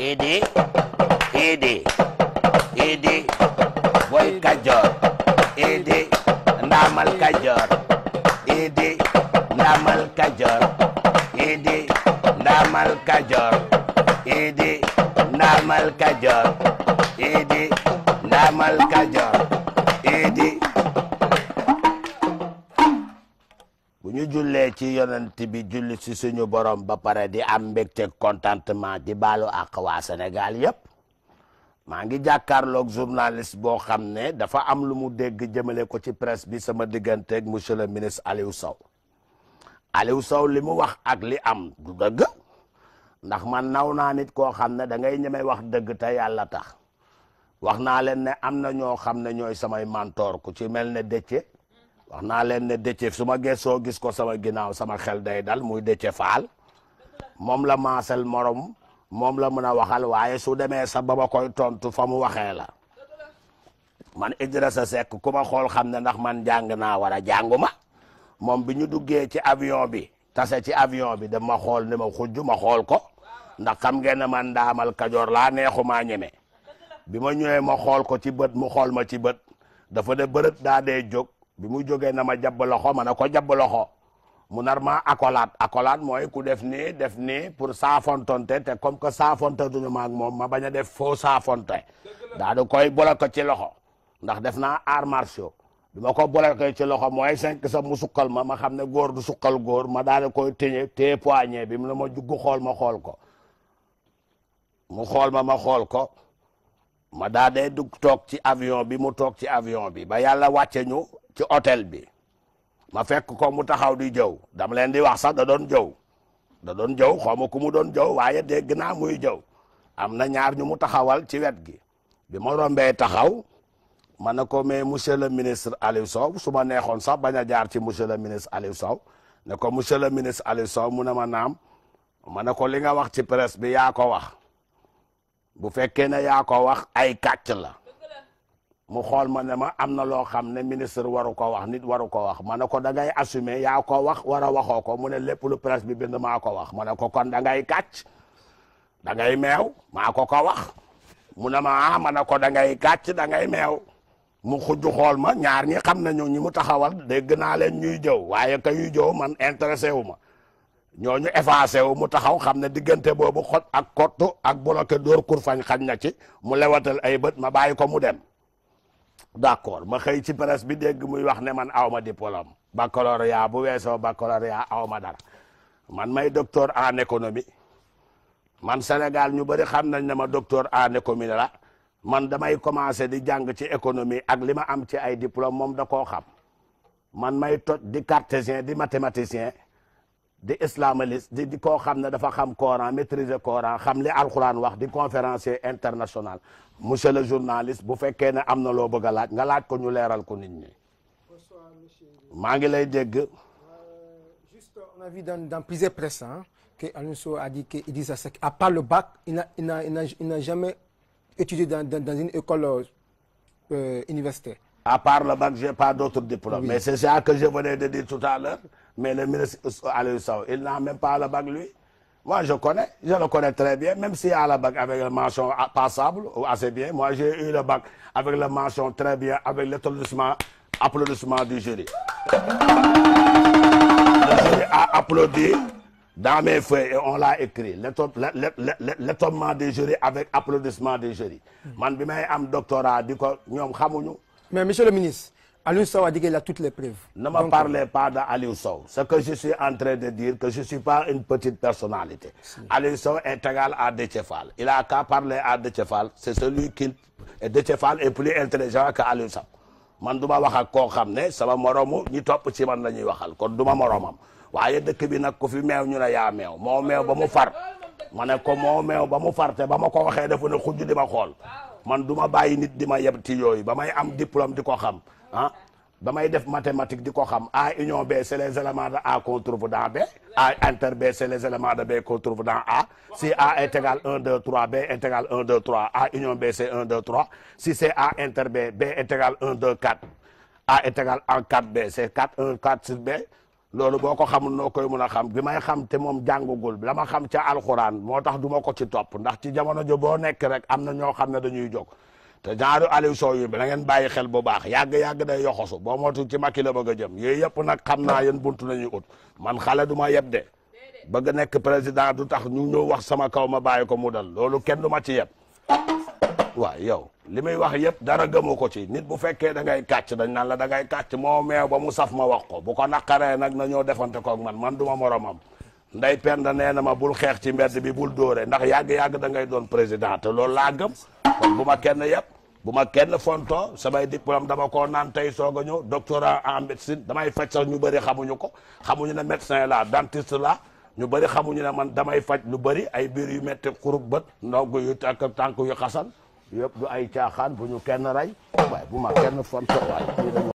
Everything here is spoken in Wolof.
idi idi idi boy kajoor idi ndaamal kajoor idi ndaamal kajoor idi ndaamal kajoor idi ndaamal kajoor idi ndaamal kajoor idi bu ñu jullee ci yonent bi julli ci suñu borom ba pare di am mbégte contentement di baalu ak waa Sénégal yépp maa ngi jàkkaarloog journaliste boo xam ne dafa am lu mu dégg jëmale ko ci presse bi sama digganteeg monsieur le ministre Aliou Sow Aliou Sow li mu wax ak li am du dëgg ndax man naw naa nit koo xam ne da ngay ñeme wax dëgg te yàlla tax wax naa leen ne am na ñoo xam ne ñooy samay mentor ku ci mel ne Déthié wax naa leen ne Déthié su ma gëstoo gis ko sama ginnaaw sama xel day dal muy Déthié Fall moom la maasal morom moom la mën a waxal waaye su demee sa ba ma koy tontu fa mu waxee la man Idrissa Seck ku ma xool xam ne ndax man jàng naa war a jànguma moom bi ñu duggee ci avion bi tase ci avion bi dama xool ne ma xujj ma xool ko ndax xam ngeen ne man ndaamal kajoor laa neexumaa ñeme bi ma ñëwee ma xool ko ci bët mu xool ma ci bët dafa de bërët daa dee jóg bi mu jógee na ma jabb loxo ma ne ko jabb loxo mu nar ma accolade accolade mooy ku def nii def nii pour saafontonte te comme que saafonte duñu ma ak moom ma bañ a def faux saafonte daa di koy boole ko ci loxo ndax def naa arts martiaux bi ma ko boole ko ci loxo mooy cinq sa mu sukkal ma ma xam ne góor du sukkal góor ma daal di koy téye téye poignet bi mu ne ma juggu xool ma xool ko mu xool ma ma xool ko ma daa dee dugg toog ci avion bi mu toog ci avion bi ba yàlla wàcce ñu ci hôtel bi ma fekk ko mu taxaw di jëw dama leen di wax sax da doon jëw da doon jëw xaw ma ku mu doon jëw waaye dégg naa muy jëw am na ñaar ñu mu taxawal ci wet gi bi ma rombee taxaw ma ne ko mais monsieur le ministre Aliou Sow su ma neexoon sax bañ a jaar ci monsieur le ministre Aliou Sow ne ko monsieur le ministre Aliou Sow mu ne ma naam ma ne ko li nga wax ci presse bi yaa ko wax bu fekkee ne yaa ko wax ay kàcc la mu xool ma ne ma am na loo xam ne ministre waru ko wax nit waru ko wax ma ne ko da ngay assumer yaa ko wax war a waxoo ko mu ne lépp lu presse bi bind maa ko wax ma ne ko kon da ngay kàcc da ngay meew maa ko ko wax mu ne ma ah ma ne ko da ngay kàcc da ngay meew mu xujj xool ma ñaar ñi xam nañu ñi mu taxawal dégg naa leen ñuy jëw waaye ka yuy jëw man intéressé wu ma ñooñu effacé wu mu taxaw xam ne diggante boobu xot ak kottu ak bloqué dóor kur fañ xañ na ci mu lewatal ay bët ma bàyyi ko mu dem d'accord ma xëy ci presse bi dégg muy wax ne man awma diplôme baccalauréat bu weesoo baccalauréat awma dara man may docteur en économie man Sénégal ñu bëri xam nañ ne ma docteur en économie la man damay commencé di jàng ci économie ak li ma am ci ay diplôme moom da koo xam man may toj di cartésien di mathématicien di islamiste di di koo xam ne dafa xam Coran maîtriser Coran xam li alxuraan wax di conférencier international monsieur le journaliste bu fekkee ne am na loo bëgg a laaj nga laaj ko ñu leeral ko nit ñi maa ngi lay dégg. Juste, on a vu dans, dans plusieurs presses hein, que Aliou Sow a dit que Idrissa Seck, à part le bac, il n'a il n'a- il n'a- il n'a jamais étudié dans, dans, dans une école euh, universitaire. À part le bac, j'ai pas d'autres diplômes. Oui. Mais c'est ça que je venais de dire tout à l'heure. Mais le ministre Aliou Sow, il n'a même pas le bac, lui. Moi, je connais, je le connais très bien, même s'il a le bac avec la mention a- passable ou assez bien. Moi, j'ai eu le bac avec la mention très bien, avec l'applaudissement applaudissement du jury. Le jury a applaudi dans mes feuilles et on l'a écrit. L'éton- l'é- l'é- l'é- L'étonnement du jury avec applaudissement du jury. Man, bi may am doctorat, di ko ñoom xamuñu. Mais monsieur le ministre, Aliou Sow a dit qu'il a toutes les preuves. Ne me Donc, parlez pas d'Aliou Sow. Ce que je suis en train de dire, que je ne suis pas une petite personnalité. Aliou Sow est égal à Déthié-Fall. Il a qu'à parler à Déthié-Fall. C'est celui qui... Et Déthié-Fall est plus intelligent que Aliou Sow. man du ma wax ak koo xam ne sama moromu ñi topp ci man la ñuy waxal kon du ma moromam waaye dëkk bi nag ku fi meew ñu ne yaa meew moo meew ba mu far ma ne ko moo meew ba mu far te ba ma ko waxee dafa ne xujj di ma xool man du ma bàyyi nit di ma yeb ci yooyu ba may am diplôme di ko xam ah ba may def mathématique di ko xam A union B c'est les éléments de A qu'on trouve dans B A inter B c'est les éléments de B qu'on trouve dans A si A est égal 1 2 3 B est égal 1 2 3 A union B c'est 1 2 3 si c'est A inter B B est égal 1 2 4 A est égal en 4B c'est 4 1 4 sur B loolu boo ko xamul noo koy mun a xam bi may xam te moom jàngugul la ma xam ca alxuraan moo tax du ma ko ci topp ndax ci jamono jo boo nekk rek am na ñoo xam ne dañuy jóg te genre Aliou Sow yi bi na ngeen bàyyi xel bu baax yàgg-yàgg day yoxosu boo mootu ci Macky la bëgg a jëm yooyu yëpp nag xam naa yéen buntu nañuy ut man xale du ma yeb de bëgg nekk président du tax ñu ñëw wax sama kaw ma bàyyi ko mu dal loolu kenn du ma ci yeb waaw yow li muy wax yëpp dara gëmu ko ci nit bu fekkee da ngay kàcc dañ naan la da ngay kàcc moo meew ba mu saf ma wax ko bu ko naqaree nag na ñoo defante koog man man du ma moromam nday penda nee na ma bul xeex ci mbedd bi bul dóore ndax yàgg-yàgg da ngay doon président te loolu laa gëm kon bu ma kenn yëpp bu ma kenn fonto samay diplôme dama koo naan tey soog a ñëw doctorat en médecine damay faj sax ñu bëri xamuñu ko xamuñu ne médecin la dentiste la ñu bëri xamuñu ne man damay faj lu bëri ay biir yu metti xurub bët ndog yu tànk tànk yu xasan yëpp du ay caaxaan bu ñu kenn rey waaye bu ma kenn fonto waaye